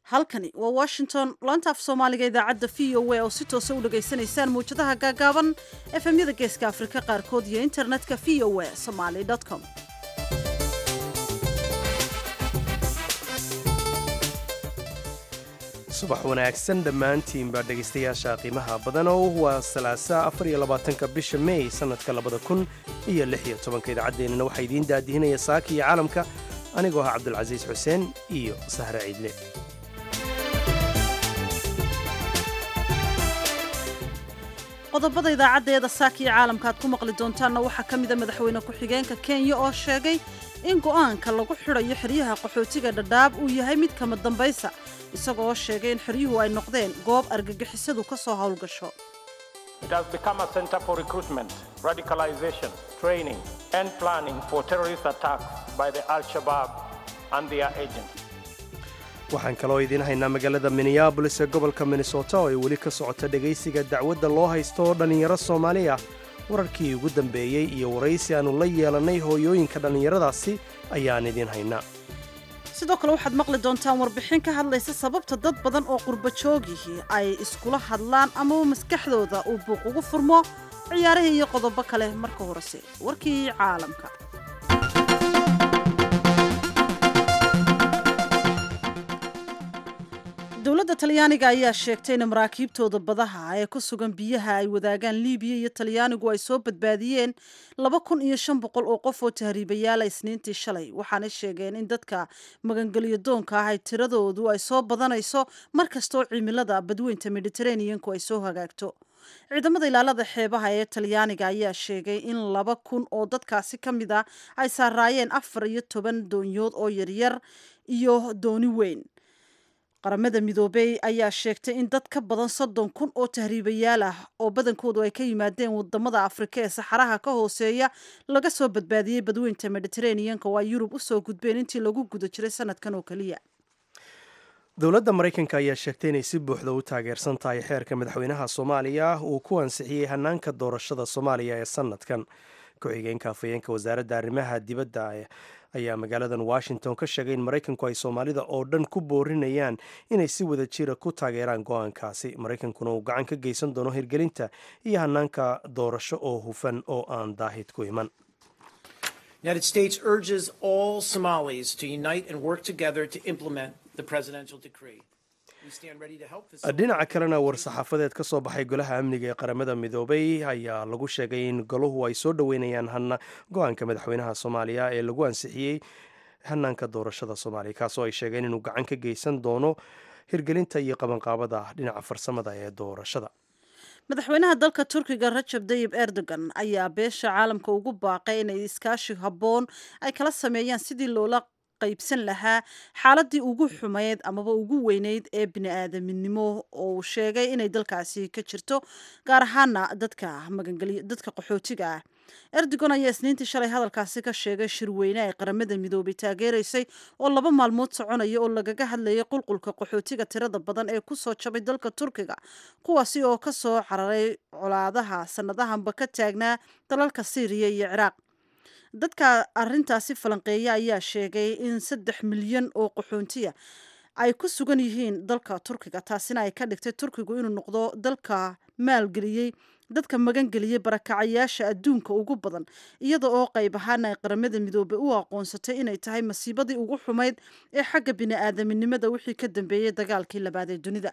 halkani waa washington laanta af soomaaliga idaacadda v o a oo si toosa u dhegaysanaysaan mawjadaha gaagaaban efemyada geeska afrika qaarkood iyo internetka v o a somaly com subax wanaagsan dhammaantiinbaa dhegaystayaasha qiimaha badanow waa salaasa afar iyo labaatanka bisha mey sannadka labada kun iyo lix iyo tobanka idaacaddeenana waxaa idiin daadihinaya saaka iyo caalamka anigoo ah cabdulcasiis xuseen iyo sahre ciidle qodobada idaacaddeeda saaka iyo caalamka aad ku maqli doontaanna waxaa ka mida madaxweyne ku-xigeenka kenya oo sheegay in go'aanka lagu xidhayo xeryaha qaxootiga dhadhaab uu yahay mid kama dambaysa isagoo sheegay in xeryuhu ay noqdeen goob argagixisadu ka soo howlgasho It has become a center for recruitment, radicalization, training, and planning for terrorist attacks by the Al-Shabaab and their agents. waxaan kaloo idiin haynaa magaalada minneabolis ee gobolka minnesota oo ay weli ka socota dhegaysiga dacwadda loo haysto oo dhallinyaro soomaali ah wararkii ugu dambeeyey iyo waraysi aannu la yeelannay hooyooyinka dhallinyaradaasi ayaan idiin haynaa sidoo kale waxaad maqli doontaan warbixin ka hadlaysa sababta dad badan oo qurba joogihii ay iskula hadlaan amaba maskaxdooda uu buuq ugu furmo ciyaarihii iyo qodobo kale marka horese warkii caalamka dowladda talyaaniga ayaa sheegtay in maraakiibtooda badaha ee ku sugan biyaha ay wadaagaan libiya iyo talyaanigu ay soo badbaadiyeen laba kun iyo shan boqol oo qof oo tahriibayaala isniintii shalay waxaana sheegeen in dadka magangelyo doonka ah ay tiradoodu ay soo badanayso mar kastoo cimilada badweynta mediteraneanku ay soo hagaagto ciidamada ilaalada xeebaha ee talyaaniga ayaa sheegay in laba kun oo dadkaasi ka mid a ay saaraayeen afar iyo toban doonyood oo yaryar iyo dooni weyn qaramada midoobey ayaa sheegtay in dad ka badan soddon kun oo tahriibayaal ah oo badankoodu ay ka yimaadeen wadamada afrika ee saxaraha ka hooseeya laga soo badbaadiyey badweynta mediteraneanka oo ay yurub usoo gudbeen intii lagu guda jiray sanadkan oo keliya dowladda maraykanka ayaa sheegtay inay si buuxda u taageersan tahay xeerka madaxweynaha soomaaliya uu ku ansixiyey hanaanka doorashada soomaaliya ee sanadkan ku-xigeenka afhayeenka wasaaradda arrimaha dibadda ayaa magaaladan washington ka sheegay in maraykanku ay soomaalida oo dhan ku boorinayaan inay si wada jira ku taageeraan go-aankaasi maraykankuna uu gacan ka geysan doono hirgelinta iyo hanaanka doorasho oo hufan oo aan daahid ku iman United States urges all Somalis to unite and work together to implement the presidential decree. We stand ready to help the dhinaca kalena war-saxaafadeed ka soo baxay golaha amniga ee qaramada midoobay ayaa lagu sheegay in goluhu ay soo dhoweynayaan hana go-aanka madaxweynaha soomaaliya ee lagu ansixiyey hanaanka doorashada soomaaliya kaasoo ay sheegeen inuu gacan ka geysan doono hirgelinta iyo qabanqaabada dhinaca farsamada ee doorashada madaxweynaha dalka turkiga rajab dayib erdogan ayaa beesha caalamka ugu baaqay inay iskaashi habboon ay kala sameeyaan sidii loola qaybsan lahaa xaaladii ugu xumeyd amaba ugu weyneyd ee bini-aadaminimo oo uu sheegay inay dalkaasi ka jirto gaar ahaana dadka magangelyo dadka qaxootiga ah erdogan ayaa isniintii shalay hadalkaasi ka sheegay shirweyne ay qaramada midoobay taageeraysay oo laba maalmood soconaya oo lagaga hadlayay qulqulka qaxootiga tirada badan ee kusoo jabay dalka turkiga kuwaasi oo kasoo cararay colaadaha sanadahanba ka taagnaa dalalka syriya iyo ciraaq dadka arintaasi falanqeeya ayaa sheegay in saddex milyan oo qaxoontiya ay ku sugan yihiin dalka turkiga taasina ay ka dhigtay turkigu inuu noqdo dalka maalgeliyey dadka magangeliyey barakacayaasha adduunka ugu badan iyada oo qayb ahaana ay qaramada midoobey u aqoonsatay inay tahay masiibadii ugu xumayd ee xagga bini-aadaminimada wixii ka dambeeyey dagaalkii labaad ee dunida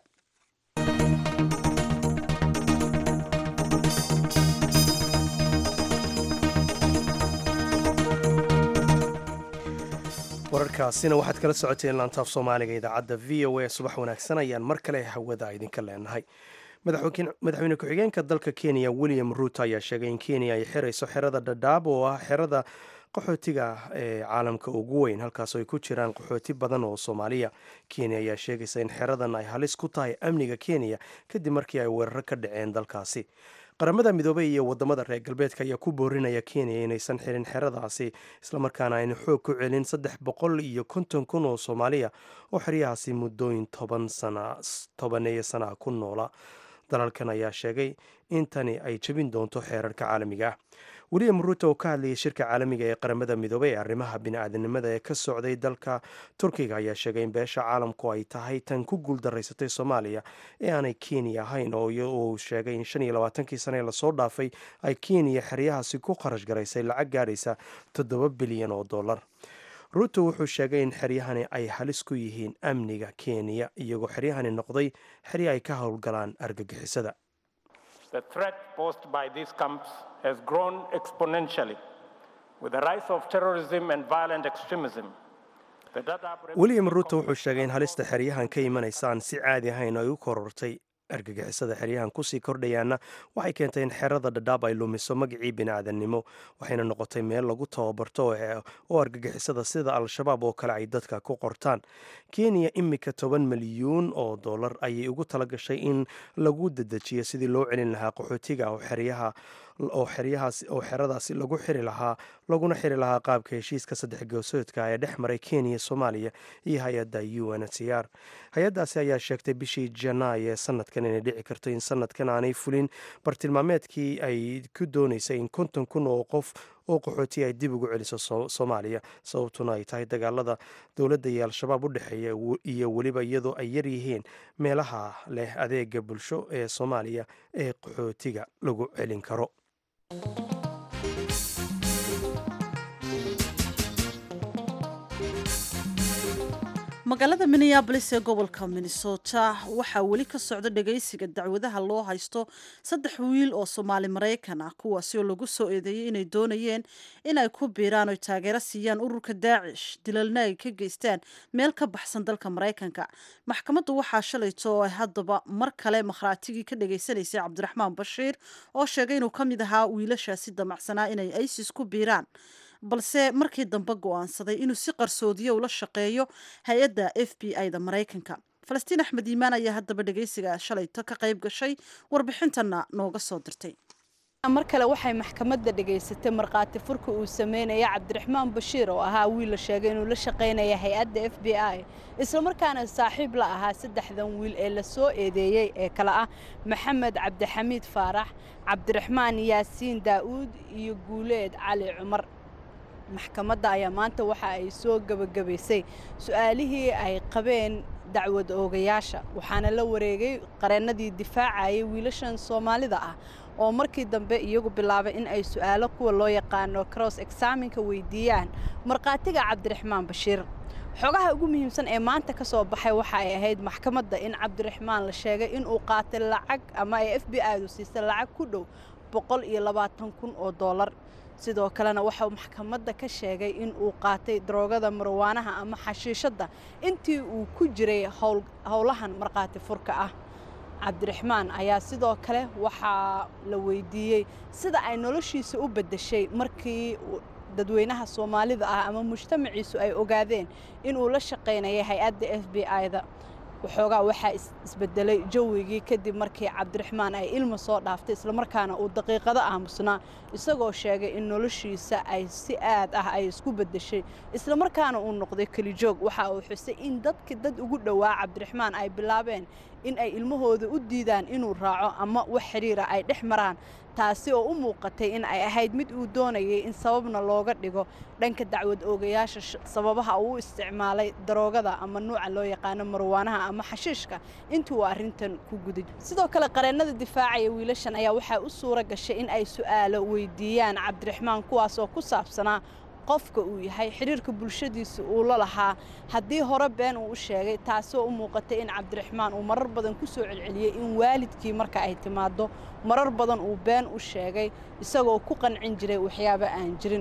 wararkaasina waxaad kala socoteen laantaaf soomaaliga idaacadda v o a subax wanaagsan ayaan mar kale hawada idinka leenahay madaxweyne ku-xigeenka dalka kenya william ruut ayaa sheegay in kenya ay xirayso xerada dhadhaab oo ah xerada qaxootiga ee caalamka ugu weyn halkaasoo ay ku jiraan qaxooti badan oo soomaaliya kenya ayaa sheegaysa in xeradan ay halis ku tahay amniga kenya kadib markii ay weeraro ka dhaceen dalkaasi qaramada midoobey iyo wadamada reer galbeedka ayaa ku boorinaya kenya inaysan xirin xeradaasi islamarkaana ayna xoog ku celin saddex boqol iyo konton kun oo soomaaliya oo xeryahaasi muddooyin toban sana tobaneeyo sana ku noola dalalkan ayaa sheegay in tani ay jebin doonto xeerarka caalamiga ah william ruuto oo ka hadlayay shirka caalamiga ee qaramada midoobay ee arrimaha bini-aadanimada ee ka socday dalka turkiga ayaa sheegay in beesha caalamku ay tahay tan ku guuldaraysatay soomaaliya ee aanay kenya ahayn oo uu sheegay in shan iyo labaatankii sane ee lasoo dhaafay ay kenya xeryahaasi ku kharash garaysay lacag gaadhaysa toddoba bilyan oo dollar ruuto wuxuu sheegay in xeryahani ay halis ku yihiin amniga kenya iyagoo xeryahani noqday xerya ay ka howlgalaan argagixisada The threat posed by these camps has grown exponentially with the rise of terrorism and violent extremism. The Dadaab william ruuto wuxuu sheegay in halista xeryahan ka imanaysa aan si caadi ahayn ay u korortay argagixisada xeryahan kusii kordhayaana waxay keentay in xerada dhadhaab ay lumiso magacii bini-aadannimo waxayna noqotay meel lagu tababarto oo argagixisada sida al-shabaab oo kale ay dadka ku qortaan kenya imika toban milyuun oo dollar ayay ugu talagashay in lagu dedejiyo sidii loo celin lahaa qaxootiga oo xeryaha oo xeryahaas oo xeradaasi lagu xiri lahaa laguna xiri lahaa qaabka heshiiska saddex goosoodka ee dhex maray kenya soomaaliya iyo hay-adda u n h r hay-addaasi ayaa sheegtay bishii janaay ee sanadkan inay dhici karto in sanadkan aanay fulin bartilmaameedkii ay ku doonaysay in konton kun oo qof oo qaxooti ay dib ugu celiso soomaaliya sababtuna ay tahay dagaalada dowladda iyo al-shabaab u dhexeeya iyo weliba iyadoo ay yar yihiin meelaha leh adeega bulsho ee soomaaliya ee qaxootiga lagu celin karo magaalada minneabolis ee gobolka minnesota waxaa weli ka socda dhagaysiga dacwadaha loo haysto saddex wiil oo soomaali maraykan ah kuwaasi oo lagu soo eedeeyey inay doonayeen inay ku biiraan oy taageero siiyaan ururka daacish dilalna ay ka geystaan meel ka baxsan dalka maraykanka maxkamaddu waxaa shalayto oo ay haddaba mar kale makhraatigii ka dhagaysanaysay cabdiraxmaan bashiir oo sheegay inuu ka mid ahaa wiilashaasi damacsanaa inay isis ku biiraan balse markii dambe go-aansaday inuu si qarsoodiyo ula shaqeeyo hay-adda f b i da maraykanka falastiin axmed iimaan ayaa haddaba dhagaysiga shalayto ka qayb gashay warbixintana nooga soo dirtay mar kale waxay maxkamadda dhegaysatay markhaati furka uu sameynaya cabdiraxmaan bashiir oo ahaa wiil la sheegay inuu la shaqaynaya hay-adda f b i islamarkaana saaxiib la ahaa saddexdan wiil ee la soo eedeeyey ee kale ah maxamed cabdixamiid faarax cabdiraxmaan yaasiin daa'uud iyo guuleed cali cumar maxkamadda ayaa maanta waxa ay soo gebagabaysay su-aalihii ay qabeen dacwad oogayaasha waxaana la wareegay qareennadii difaacayay wiilashan soomaalida ah oo markii dambe iyagu bilaabay in ay su-aalo kuwa loo yaqaano cross examinka weydiiyaan markhaatiga cabdiraxmaan bashiir xogaha ugu muhiimsan ee maanta ka soo baxay waxa ay ahayd maxkamadda in cabdiraxmaan la sheegay inuu qaatay lacag ama ay f b i-du siisay lacag ku dhow boqol iyo labaatan kun oo dollar sidoo kalena waxau maxkamadda ka sheegay in uu qaatay daroogada marwaanaha ama xashiishadda intii uu ku jiray howlahan markhaati furka ah cabdiraxmaan ayaa sidoo kale waxaa la weydiiyey sida ay noloshiisa u beddeshay markii dadweynaha soomaalida ah ama mujtamaciisu ay ogaadeen inuu la shaqaynayay hay-adda f b i-da waxoogaa waxaa isbedelay jawigii kadib markii cabdiraxmaan ay ilma soo dhaaftay islamarkaana uu daqiiqado aamusnaa isagoo sheegay in noloshiisa ay si aad ah ay isku beddeshay islamarkaana uu noqday kelijoog waxa uu xusay in dadka dad ugu dhowaa cabdiraxmaan ay bilaabeen in ay ilmahooda u diidaan inuu raaco ama wax xidhiira ay dhex maraan taasi oo u muuqatay in ay ahayd mid uu doonayay in sababna looga dhigo dhanka dacwad oogayaasha sababaha uu u isticmaalay daroogada ama nuuca loo yaqaano marwaanaha ama xashiishka intii uu arrintan ku guday sidoo kale qareennada difaacaya wiilashan ayaa waxaa u suura gashay in ay su'aalo weydiiyaan cabdiraxmaan kuwaas oo ku saabsanaa qofka uu yahay xidhiirka bulshadiisa uu la lahaa haddii hore been uu u sheegay taasoo u muuqatay in cabdiraxmaan uu marar badan ku soo celceliyey in waalidkii marka ay timaaddo marar badan uu been u sheegay isagoo ku qancin jiray waxyaabo aan jirin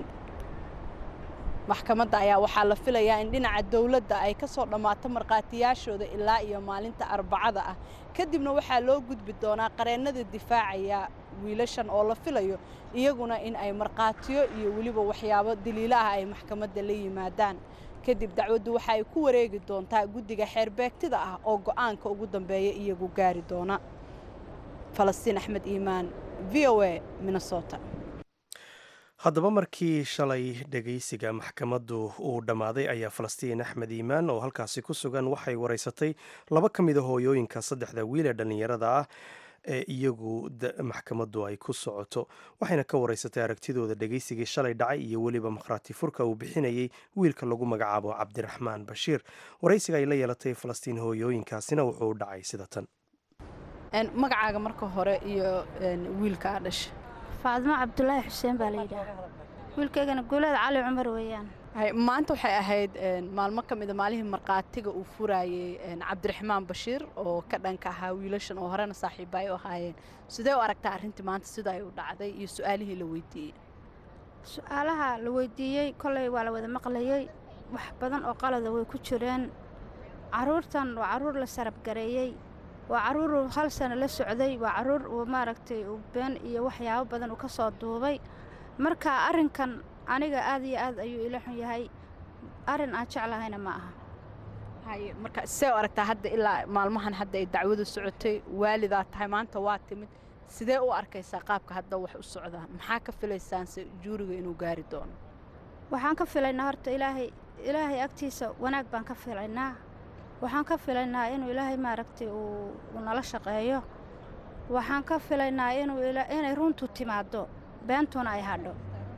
maxkamadda ayaa waxaa la filayaa in dhinaca dowladda ay ka soo dhammaato markhaatiyaashooda ilaa iyo maalinta arbacada ah kadibna waxaa loo gudbi doonaa qareennada difaacaya wiilashan oo la filayo iyaguna in ay markhaatiyo iyo weliba waxyaabo daliilo ah ay maxkamadda la yimaadaan kadib dacwaddu waxa ay ku wareegi doontaa guddiga xeerbeegtida ah oo go'aanka ugu dambeeya iyagu gaari doona falastiin axmed iimaan v o a minnesota haddaba markii shalay dhegaysiga maxkamaddu uu dhammaaday ayaa falastiin axmed iimaan oo halkaasi ku sugan waxay waraysatay laba ka mid a hooyooyinka saddexda wiil ee dhallinyarada ah ee iyagu maxkamaddu ay ku socoto waxayna ka wareysatay aragtidooda dhegaysigii shalay dhacay iyo weliba makhraati furka uu bixinayay wiilka lagu magacaabo cabdiraxmaan bashiir waraysiga ay la yeelatay falastiin hooyooyinkaasina wuxuu u dhacay sida tan magacaaga marka hore iyo wiilka aa dhasha faadimo cabdulaahi xuseen baa la yidhaaha wiilkaygana guuleed cali cumar weeyaan maanta waxay ahayd maalmo ka mida maalihii markhaatiga uu furayey cabdiraxmaan bashiir oo ka dhanka ahaa wiilashan oo horena saaxiibba ay u ahaayeen sidee u aragtaa arrintii maanta sida ay u dhacday iyo su-aalihii la weydiiyey su-aalaha la weydiiyey kolley waa la wada maqlayey wax badan oo qalada way ku jireen carruurtan waa carruur la sarabgareeyey waa carruur uu hal sano la socday waa carruur uu maaragtay uu been iyo waxyaabo badan uu ka soo duubay marka arrinkan aniga aad iyo aad ayuu ila xun yahay arrin aan jeclahayna ma aha haye marka see u aragtaa hadda ilaa maalmahan hadda ay dacwadu socotay waalidaa tahay maanta waa timid sidee u arkaysaa qaabka hadda wax u socdaa maxaa ka filaysaanse juuriga inuu gaari doono waxaan ka filaynaa horta ilaahay ilaahay agtiisa wanaag baan ka filaynaa waxaan ka filaynaa inuu ilaahay maaragtay uu nala shaqeeyo waxaan ka filaynaa inuu inay runtu timaaddo beentuna ay hadho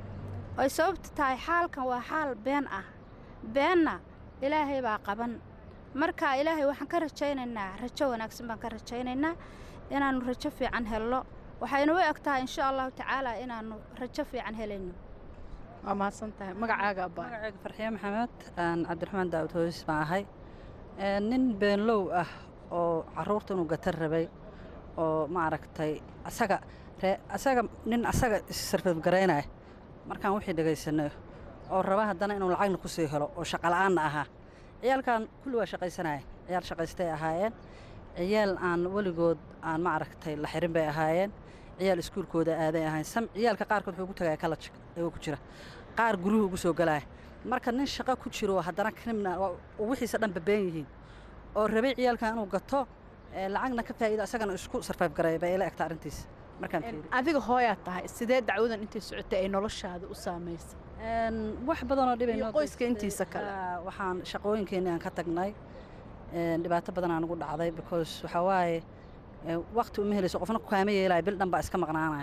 ay sababta tahay xaalkan waa xaal been ah beenna ilaahay baa qaban marka ilaahay waxaan ka rajaynaynaa rajo wanaagsan baan ka rajaynaynaa inaannu rajo fiican helno waxaynu u eg tahay insha allahu tacaala inaannu rajo fiican helayno waa mahadsan tahay magacaaga abaa magacayga farxiye maxamed cabdiraxmaan daawud hooyis baan ahay nin beenlow ah oo carruurta inuu gatar rabay oo maaragtay asaga asaga nin asaga issarfadgaraynaya markaan wixii dhegaysanay oo raba haddana inuu lacagna ku sii helo oo shaqala'aanna ahaa ciyaalkan kulli waa shaqaysanaya ciyaal shaqaystay ahaayeen ciyaal aan weligood aan ma aragtay la xirin bay ahaayeen ciyaal iskuulkooda aaday ahayn sam ciyaalka qaarkood wuxuu ugu tagaya kalaj ayuu ku jira qaar guruhu ugu soo galaya marka nin shaqo ku jiro haddana krimna wixiisa dhan babeen yihiin oo rabay ciyaalkan inuu gato lacagna ka faa'iido asagana isku sarfayb gareeya bay ila egta arrintiisa markaan adiga hooyaad tahay sidee dacwadan intay socotay ay noloshaada u saamaysay wax badanoo dhibay qoyska intiisa kale waxaan shaqooyinkeenii aan ka tagnay dhibaato badan aan ugu dhacday because waxaa waaye waqti uma helayso qofna kukaama yeelaya bil dhan baa iska maqnaanaya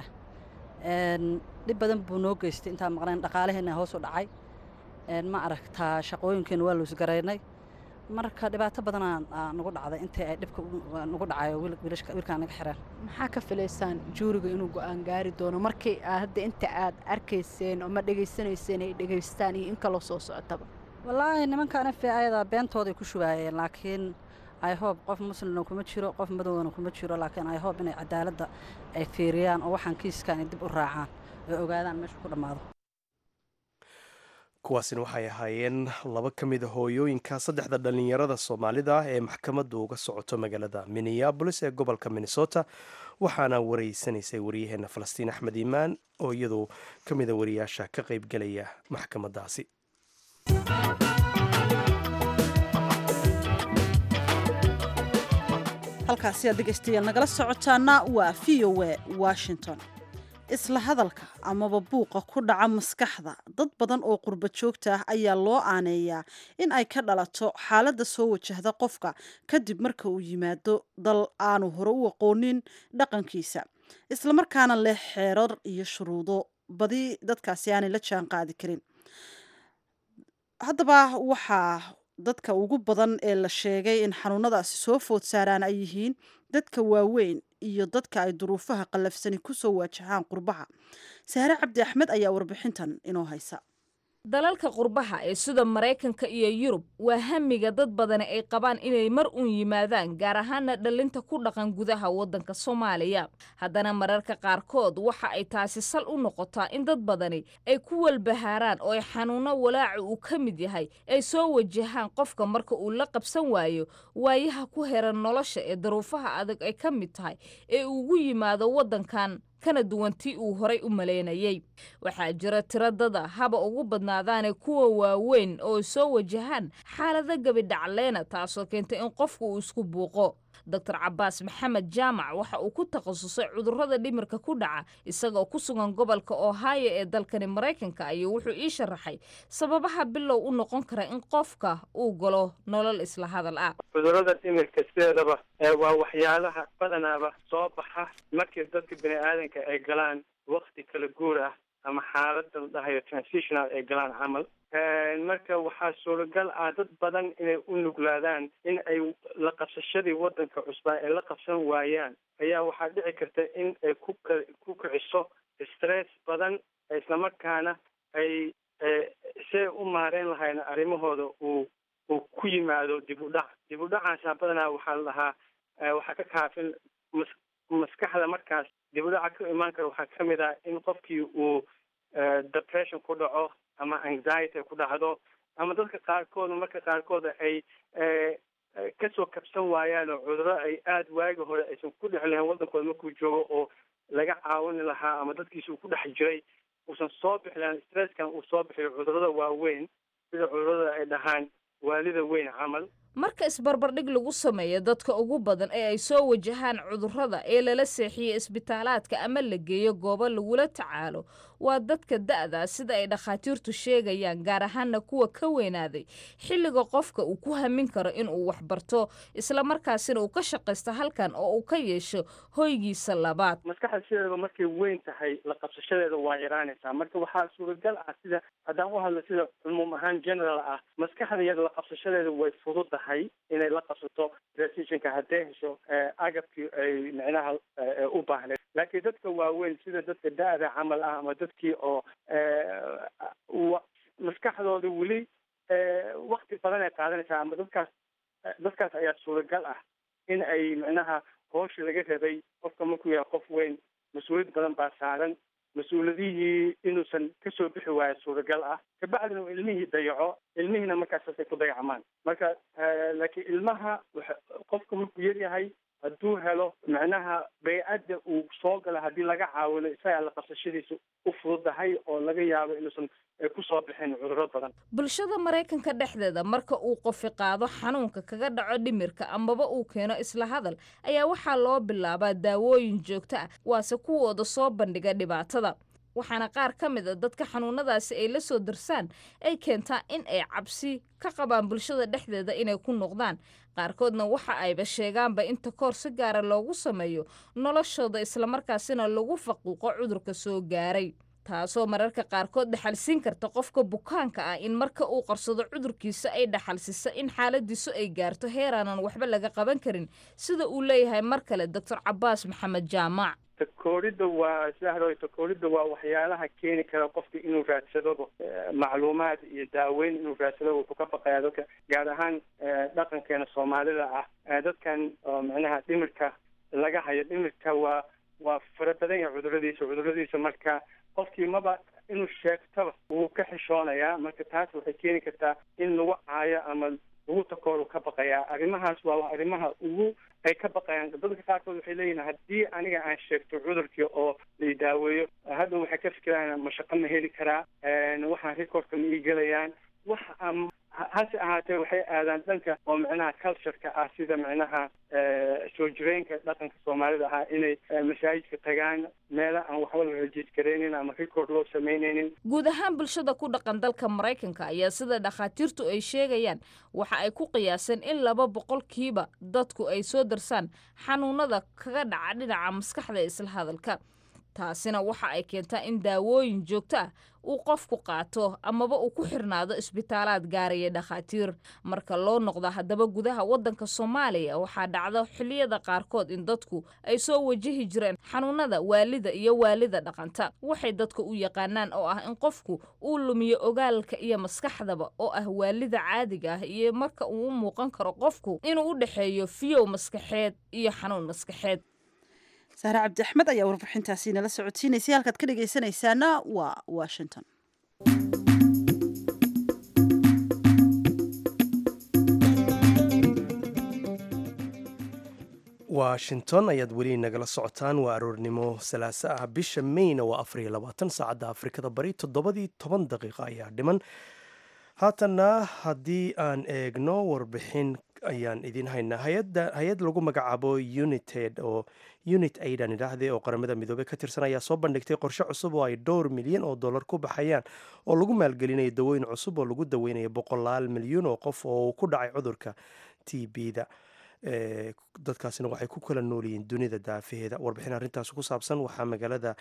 dhib badan buu noo geystay intaan maqnayn dhaqaalaheenna hoos u dhacay ma aragtaa shaqooyinkeenna waa loosgaraynay marka dhibaato badan nagu dhacday intii ay dhibka nagu dhacayo wiilkaan naga xireen maxaa ka filaysaan juuriga inuu go'aan gaari doono markii hadda inta aad arkayseen ama dhegaysanayseen ay dhegaystaan iyo in kaloo soo socotaba wallaahi nimankaan f ayada beentooday ku shubaayeen laakiin ihob qof muslimna kuma jiro qof madowna kuma jiro laakiin ihob inay cadaaladda ay fiiriyaan oo waxaan kiiskaan ay dib u raacaan ay ogaadaan meesha ku dhammaado kuwaasina waxay ahaayeen laba ka mida hooyooyinka saddexda dhallinyarada soomaalida ah ee maxkamaddu uga socoto magaalada minneabolis ee gobolka minnesota waxaana wareysanaysay wariyaheenna falastiin axmed iimaan oo iyadu ka mida wariyaasha ka qaybgelaya maxkamaddaasi halkaasi aad dhegaystayaal nagala socotaana waa v o a washington isla hadalka amaba buuqa ku dhaca maskaxda dad badan oo qurba joogta ah ayaa loo aaneeyaa in ay ka dhalato xaaladda soo wajahda qofka kadib marka uu yimaado dal aanu hore u aqoonin dhaqankiisa islamarkaana leh xeerar iyo shuruudo badi dadkaasi aanay la jaan qaadi karin haddaba waxaa dadka ugu badan ee la sheegay in xanuunadaasi soo food saaraan ay yihiin dadka waaweyn iyo dadka ay duruufaha qallafsani ku soo waajahaan qurbaha saare cabdi axmed ayaa warbixintan inoo haysa dalalka qurbaha ee sida maraykanka iyo yurub waa hamiga dad badani ay qabaan inay mar uun yimaadaan gaar ahaana dhallinta ku dhaqan gudaha waddanka soomaaliya haddana mararka qaarkood waxa ay taasi sal u noqotaa in dad badani ay ku walbahaaraan oo ay xanuunno walaaca uu ka mid yahay ay soo wajahaan qofka marka uu la qabsan waayo waayaha ku heran nolosha ee daruufaha adag ay ka mid tahay ee ugu yimaado waddankan kana duwan tii uu horay u malaynayey waxaa jira tiro dada haba ugu badnaadaane kuwa waaweyn oo soo wajahaan xaalado gabidhacleena taasoo keentay in qofku uu isku buuqo doctor cabaas maxamed jaamac waxa uu ku takhasusay cudurrada dhimirka ku dhaca isagoo ku sugan gobolka ohio ee dalkani maraykanka ayuu wuxuu ii sharaxay sababaha bilow u noqon kara in qofka uu galo nolol isla hadal ah cudurrada dhimirka sideedaba waa waxyaalaha badanaaba soo baxa markii dadka bini aadanka ay galaan wakti kala guur ah ama xaalada la dhahayo transitional ay galaan camal marka waxaa suuragal ah dad badan inay u nuglaadaan in ay la qabsashadii wadanka cusbaa ay la qabsan waayaan ayaa waxaa dhici karta in ay ku ku kiciso stress badan islamarkaana ay siay u maareyn lahayn arrimahooda uu uu ku yimaado dib u dhac dib u dhacaasa badanaa waxaa la dhahaa waxaa ka kaafin mas maskaxda markaas dib u dhaca ka imaan kara waxaa ka mid ah in qofkii uu depression ku dhaco ama anxiety ku dhacdo ama dadka qaarkooda marka qaarkooda ay kasoo kabsan waayaan oo cudurro ay aada waagi hore aysan ku dhex lahayn waddankooda markuu joogo oo laga caawini lahaa ama dadkiisa uu ku dhex jiray uusan soo bixi lahayn stresskan uu soo bixiyo cudurrada waaweyn sida cudurrada ay dhahaan waalida weyn camal marka isbarbardhig lagu sameeyo dadka ugu badan ee ay soo wajahaan cudurrada ee lala seexiyo isbitaalaadka ama la geeyo goobo lagula tacaalo waa dadka da'da sida ay dhakhaatiirtu sheegayaan gaar ahaana kuwa ka weynaaday xilliga qofka uu ku hamin karo inuu waxbarto islamarkaasina uu ka shaqaysto halkan oo uu ka yeesho hoygiisa labaad maskaxda sideedaba markay weyn tahay la qabsashadeeda waa yaraanaysaa marka waxaa suuragal ah sida haddaan u hadlo sida cumuum ahaan general ah maskaxda iyada la qabsashadeeda way fududahay inay la qabsato transitionka hadday hesho agabkii ay micnaha u baahneed laakiin dadka waaweyn sida dadka da-da camal ah ama dadkii oo maskaxdooda weli wakti badan ay qaadanaysaa ama dadkaas dadkaas ayaa suuragal ah in ay micnaha hooshi laga rabay qofka markuu yahay qof weyn mas-uuliyad badan baa saaran mas-uuladihii inuusan kasoo bixi waayo suuragal ah kabacdina uu ilmihii dayaco ilmihiina markaasasay ku dayacmaan marka laakiin ilmaha qofka markuu yaryahay hadduu helo macnaha baycadda uu soo gala haddii laga caawino isagaa la qabsashadiisa u fududahay oo laga yaabo inuusan kusoo bixin cudurro badan bulshada maraykanka dhexdeeda marka uu qofi qaado xanuunka kaga dhaco dhimirka amaba uu keeno isla hadal ayaa waxaa loo bilaabaa daawooyin joogto ah waase kuwooda soo bandhiga dhibaatada waxaana qaar ka mid a dadka xanuunadaasi ay la soo darsaan ay keentaa in ay cabsi ka qabaan bulshada dhexdeeda inay ku noqdaan qaarkoodna waxa ayba sheegaanba inta koor si gaara loogu sameeyo noloshooda islamarkaasina lagu faquuqo cudurka soo gaaray taasoo mararka qaarkood dhaxalsiin karta qofka bukaanka ah in marka uu qarsado cudurkiisa ay dhaxalsiso in xaaladiisu ay gaarto heeraanan waxba laga qaban karin sida uu leeyahay mar kale doctor cabaas maxamed jaamac takooridda waa sahro takooridda waa waxyaalaha keeni kara qofka inuu raadsadoba macluumaad iyo daaweyn inuu raadsado wuxuu ka baqayaa dadka gaar ahaan dhaqankeena soomaalida ah dadkan oo micnaha dhimirka laga hayo dhimirka waa waa fara badan yahay cuduradiisa cuduradiisa marka qofkii maba inuu sheegtaba wuu ka xishoonayaa marka taas waxay keeni kartaa in lagu caayo ama lagu takooru ka baqayaa arrimahaas waa arrimaha ugu ay ka baqayaan dadka qaarkood waxay leeyihin haddii aniga aan sheegto cudurkii oo la daaweeyo hadda waxay ka fikirayaan mashaqo ma heli karaa waxaan recordka ma ii gelayaan wax hase ahaatee waxay aadaan dhanka oo micnaha cultureka ah sida micnaha soo jireenka dhaqanka soomaalida ahaa inay masaajidka tagaan meela aan waxba la rajiisgaraynin ama record loo samaynaynin guud ahaan bulshada ku dhaqan dalka maraykanka ayaa sida dhakhaatiirtu ay sheegayaan waxa ay ku qiyaaseen in laba boqolkiiba dadku ay soo darsaan xanuunada kaga dhaca dhinaca maskaxda isla hadalka taasina waxa ay keentaa in daawooyin joogto ah uu qofku qaato amaba uu ku xirnaado isbitaalaad gaaraya dhakhaatiir marka loo noqdo haddaba gudaha waddanka soomaaliya waxaa dhacda xilliyada qaarkood in dadku ay soo wajahi jireen xanuunada waalida iyo waalida dhaqanta waxay dadka u yaqaanaan oo ah in qofku uu lumiyo ogaalka iyo maskaxdaba oo ah waalida caadiga ah iyo marka uu u muuqan karo qofku inuu u dhexeeyo fiyow maskaxeed iyo xanuun maskaxeed saare cabdi axmed ayaa warbixintaasi nala socodsiinaysay halkaad ka dhegaysanaysaana waa washington washington ayaad weli nagala socotaan waa aroornimo salaaso ah bisha mayna waa afar iyo labaatan saacadda afrikada bari toddobadii toban daqiiqa ayaa dhiman haatanna haddii aan eegno warbixin ayaan idin haynaa hay-adda hay-ad lagu magacaabo united oo unit aidan idhaahde oo qaramada midoobey ka tirsan ayaa soo bandhigtay qorshe cusub oo ay dhowr milyan oo dollar ku baxayaan oo lagu maalgelinayo dawooyin cusub oo lagu daweynayo boqolaal milyuun oo qof oo ku dhacay cudurka t b-da dadkaasina waxay ku kala noolyihiin dunida daafaheeda warbixin arrintaas ku saabsan waxaa magaalada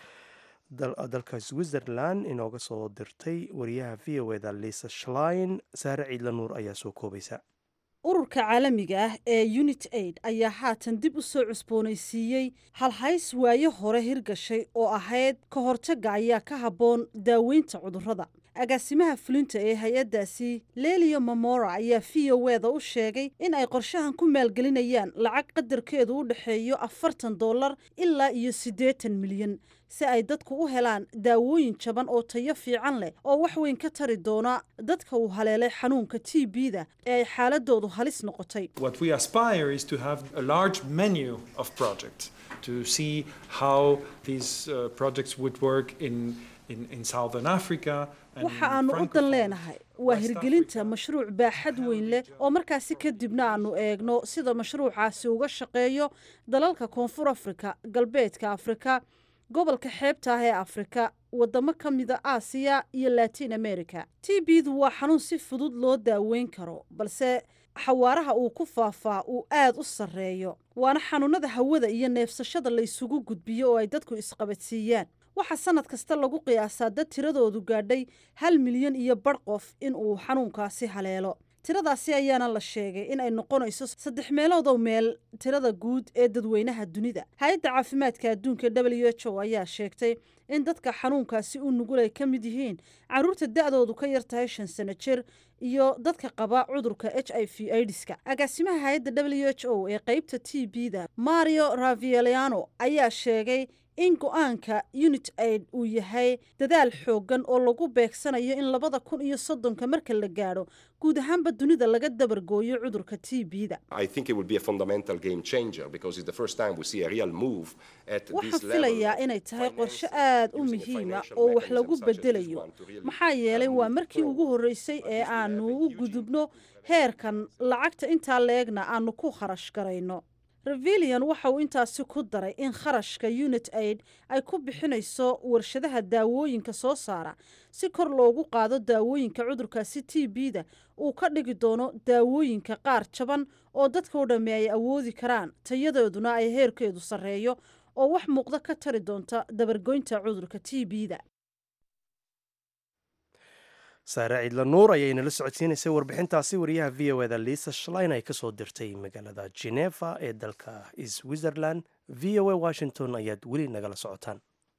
dalka switzerland inooga soo dirtay wariyaha v o eda lisa shlein saare ciidla nuur ayaa soo koobaysa ururka caalamiga ah ee unit aid ayaa haatan dib u soo cusboonaysiiyey halhays waayo hore hirgashay oo ahayd ka hortagga ayaa ka habboon daaweynta cudurrada agaasimaha fulinta ee hay-addaasi lelio mamora ayaa v o eda u sheegay in ay qorshahan ku maalgelinayaan lacag qadarkeedu u dhexeeyo afartan dollar ilaa iyo siddeetan milyan si ay dadku u helaan daawooyin jaban oo tayo fiican leh oo wax weyn ka tari doona dadka uu haleelay xanuunka t b-da ee ay xaaladoodu halis noqotay What we aspire is to have a large menu of projects to see how these uh, projects would work in, in, in Southern Africa. and waxa aanu u dan Francophone leenahay waa hirgelinta mashruuc baaxad weyn leh oo markaasi kadibna aanu eegno sida mashruucaasi uga shaqeeyo dalalka koonfur afrika galbeedka afrika gobolka xeebta ah ee afrika wadamo ka mida aasiya iyo latin america t b-du waa xanuun si fudud loo daaweyn karo balse xawaaraha uu ku faafaa uu aad u sarreeyo waana xanuunada hawada iyo neefsashada la isugu gudbiyo oo ay dadku isqabadsiiyaan waxaa sanad kasta lagu qiyaasaa dad tiradoodu gaadhay hal milyan iyo badh qof in uu xanuunkaasi haleelo tiradaasi ayaana la sheegay in ay noqonayso saddex meeloodow meel tirada guud ee dadweynaha dunida hay-adda caafimaadka adduunka w h o ayaa sheegtay in dadka xanuunkaasi u nugul ay ka mid yihiin caruurta da-doodu ka yar tahay shan sano jir iyo dadka qaba cudurka h i v aidiska agaasimaha hay-adda w h o ee qeybta t b-da mario ravieliano ayaa sheegay in go-aanka unit aid uu yahay dadaal xooggan oo lagu beegsanayo in labada kun iyo soddonka marka la gaadho guud ahaanba dunida laga dabargooyo cudurka t b-da I think it will be a fundamental game changer because it's the first time we see a real move at this waxaan level. filayaa inay tahay qorshe aad u muhiima oo wax lagu bedelayo maxaa yeelay waa markii ugu horreysay ee aanu u gudubno heerkan lacagta intaa leegna aanu ku kharash garayno revilian waxa uu intaasi ku daray in kharashka unit aid ay ku bixinayso warshadaha daawooyinka soo saara si kor loogu qaado daawooyinka cudurkaasi t b-da uu ka dhigi doono daawooyinka qaar jaban oo dadkao dhamme ay awoodi karaan tayadooduna ay heerkeedu sarreeyo oo wax muuqda ka tari doonta dabargoynta cudurka t b-da saare ciidla nuur ayay nala socodsiinaysay warbixintaasi wariyaha v o eda lisa shlein ay kasoo dirtay magaalada geneva ee dalka switzerland v o a washington ayaad weli nagala socotaan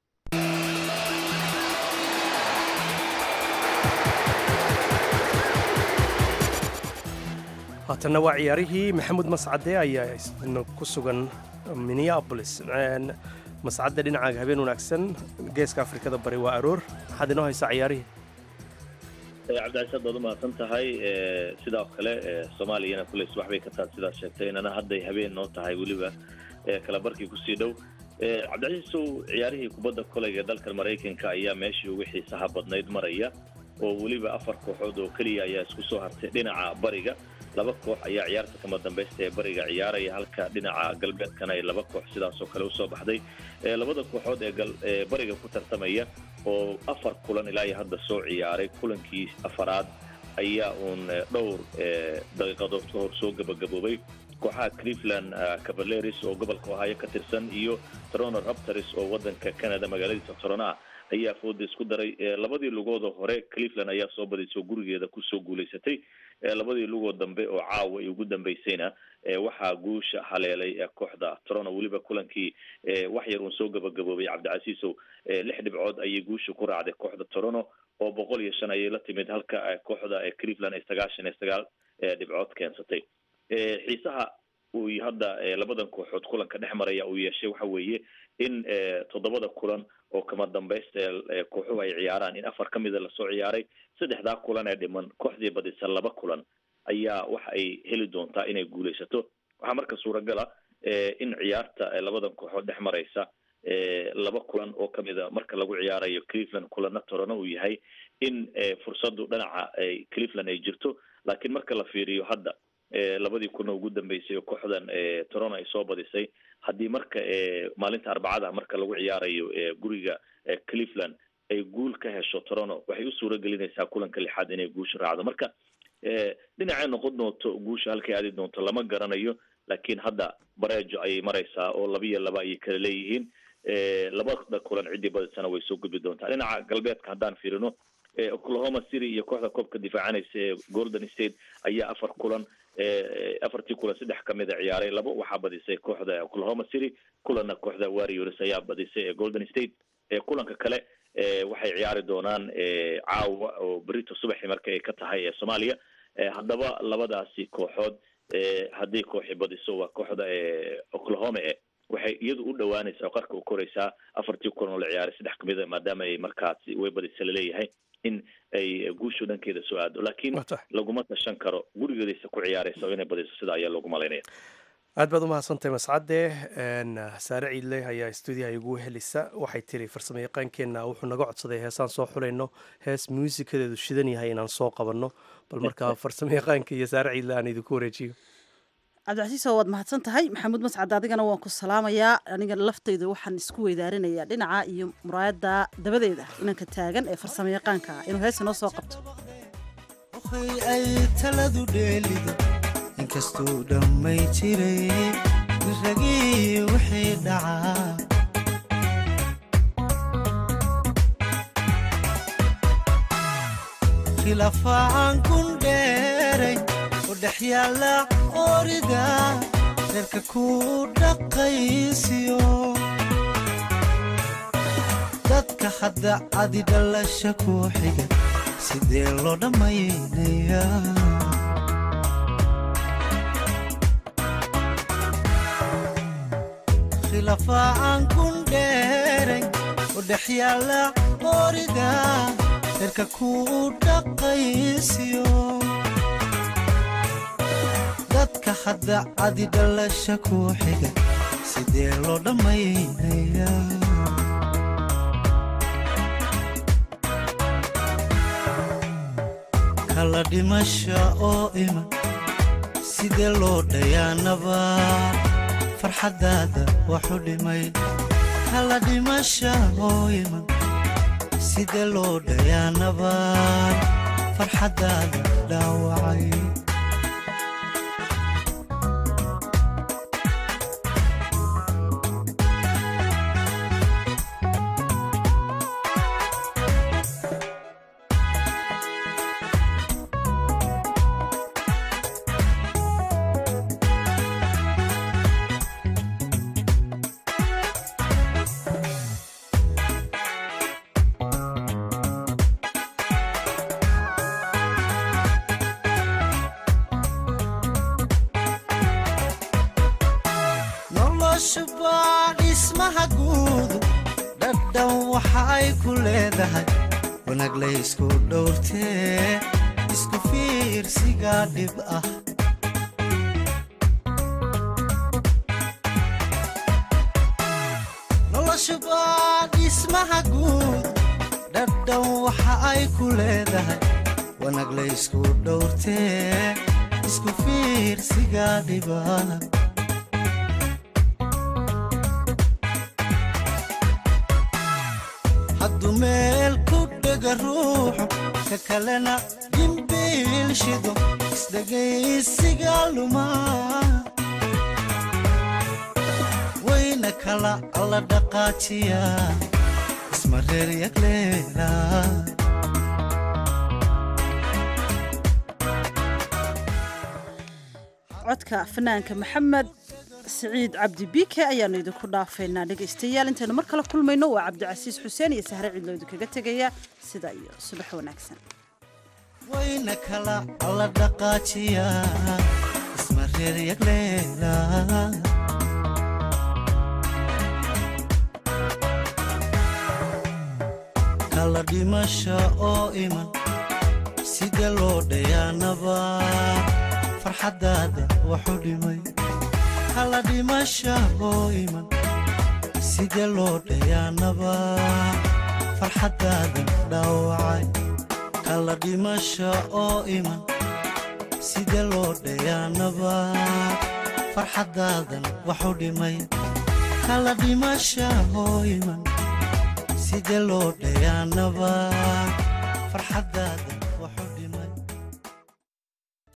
haatanna waa ciyaarihii maxamuud mascade ayaa isna ku sugan minneapolis Een, mascadde dhinacaaga habeen wanaagsan geeska afrikada bari waa aroor maxaad inoo haysaa ciyaarihii cabdicasiis aad baad umahadsan tahay e, sidoo kale e, soomaaliyana kuley subax bay ka tahay sidaad sheegtay inana hadday habeen noo tahay weliba e, kala barkii kusii dhow E, cabdicasiisow ciyaarihii kubadda koleyga dalka maraykanka ayaa meeshii ugu xiisaha badnayd maraya oo weliba afar kooxood oo keliya ayaa isku soo hartay dhinaca bariga laba koox ayaa ciyaarta kama dambaysta ee bariga ciyaaraya halka dhinaca galbeedkana ay laba koox sidaasoo kale usoo baxday E, labada kooxood ee gal- ee bariga ku tartamaya oo afar kulan ilaa iyo hadda soo ciyaaray kulankii afaraad ayaa uun eh, dhowr eh, daqiiqadood ka hor soo gabagaboobay kooxaha cleveland ah, cavaleris oo gobolka ohio ka tirsan iyo toronto raptors oo wadanka canada magaaladiisa toronto ah ayaa fooda isku daray Eh, labadii lugoodoo hore cleveland ayaa soo badisay oo gurigeeda kusoo guulaysatay Eh, labadii lugood dambe oo caawa ay ugu dambaysayna eh, waxaa guusha haleelay eh, kooxda toronto weliba kulankii eh, wax yar uun soo gabagaboobay cabdicasiisow eh, lix dhibcood ayay guusha ku raacday kooxda toronto oo boqol iyo shan ayay la timid halka eh, kooxda eh, cleveland ay sagaashan iyo sagaal eh, dhibcood keensatay Eh, xiisaha uu hadda eh, labadan kooxood kulanka dhex maraya uu yeeshay waxa weeye in eh, toddobada kulan oo kama dambaysta ee eh, kooxuhu ay ciyaaraan in afar ka mida lasoo ciyaaray saddexdaa kulan ee dhiman kooxdii badisa laba kulan ayaa waxa ay heli doontaa inay guulaysato waxaa marka suuragala eh, in ciyaarta eh, labadan kooxood dhex maraysa eh, laba kulan oo kamida marka lagu ciyaarayo cleveland kulana torano uu yahay in eh, fursadu dhinaca eh, cleveland ay jirto laakiin marka la fiiriyo hadda labadii kuna ugu dambeysay oo kooxdan toronto ay soo badisay haddii marka maalinta arbacada marka lagu ciyaarayo guriga cleveland ay guul ka hesho toronto waxay u suura gelinaysaa kulanka lixaad inay guusha raacdo marka dhinacay noqon doonto guusha halkay aadi doonto lama garanayo laakiin hadda bareejo ayay maraysaa oo laba iyo laba ayay kala leeyihiin labada kulan ciddii badisana way soo gudbi doontaa dhinaca galbeedka haddaan fiirino oklahoma city iyo kooxda koobka difaacanaysa ee golden state ayaa afar kulan afartii kulan saddex kamid a ciyaaray laba waxaa badisay kooxda oklahoma city kulanna kooxda warriors ayaa badisay ee golden state kulanka kale waxay ciyaari doonaan caawa oo berito subaxi marka ay ka tahay ee soomaaliya haddaba labadaasi kooxood haddii kooxi badiso waa kooxda oklahoma e waxay iyadu u dhawaanaysaa qarka u koraysaa afartii kulan oo la ciyaaray saddex kamid a maadaama ay markaasi way badisa laleeyahay in ay guushu dhankeeda soo aado laakiin laguma tashan karo gurigeedaysa ku ciyaaraysa oo inay badiso sida ayaa loogu malaynaya aad baad umahadsantahay mascade saare ciidle ayaa stuudiyaha igu helisa waxay tiri farsamo yaqaankeenna wuxuu naga codsaday heesaan soo xulayno hees muusikadeedu shidan yahay inaan soo qabanno bal markaa farsamo yaqaanka iyo saare ciidle aan idinku wareejiyo cabdicasiis oo waad mahadsan tahay maxamuud mascad adigana waan ku salaamayaa aniga laftayda waxaan isku weydaarinayaa dhinaca iyo muraayadda dabadeeda inanka taagan ee farsamo yaqaanka inuu heesa noo soo qabto ay taladu dheelido inkastuu dhammay jiray ragii wixii dhacaa khilaafaan kun dheeray oo dhex yaalla orida reerka ku dhaqaysiyo dadka hadda adi dhalasha ku xiga sidee loo dhammaynayaa khilaafaan kun dheeray oo dhex yaalla orida reerka ku dhaqaysiyo dadka hadda adi dhalasha ku xiga sidee loo dhammaynayaa kala dhimasha oo iman sidee loo dhayaanaba farxaddaada waxu dhimay kala dhimasha oo iman sidee loo dhayaanaba farxaddaada dhaawacay noloshubaa dhismaha guudu dhadhan waxa ay ku leedahay wanaag laysku dhowrtee isku fiirsiga dhib ah noloshubaa dhismaha guud dhadhan waxa ay ku leedahay wanaag laysku dhowrtee isku fiirsiga dhibah hadduu meel ku dhega ruuxu ka kalena dhimbiil shido isdhegaysiga lumaa wayna kala alla dhaqaajiya isma reer yagleela codka fanaanka maxamed siciid cabdi biike ayaanu idinku dhaafaynaa dhegaystayaal intaynu mar kale kulmayno waa cabdicasiis xuseen iyo sahre ciidlo idinkaga tegaya sida iyo subax wanaagsan wayna kala alla dhaqaajiya isma reer yagleela kala dhimasha oo iman sida loo dhayaanaba farxaddaada waxu dhimay kala dhimasha oo iman sida loo dhayaanaba farxaddaada dhaawacay kala dhimasha oo iman sida loo dhayaanaba farxaddaadan waxu dhimay kala dhimasha hoo iman sida loo dhayaanaba farxaddaada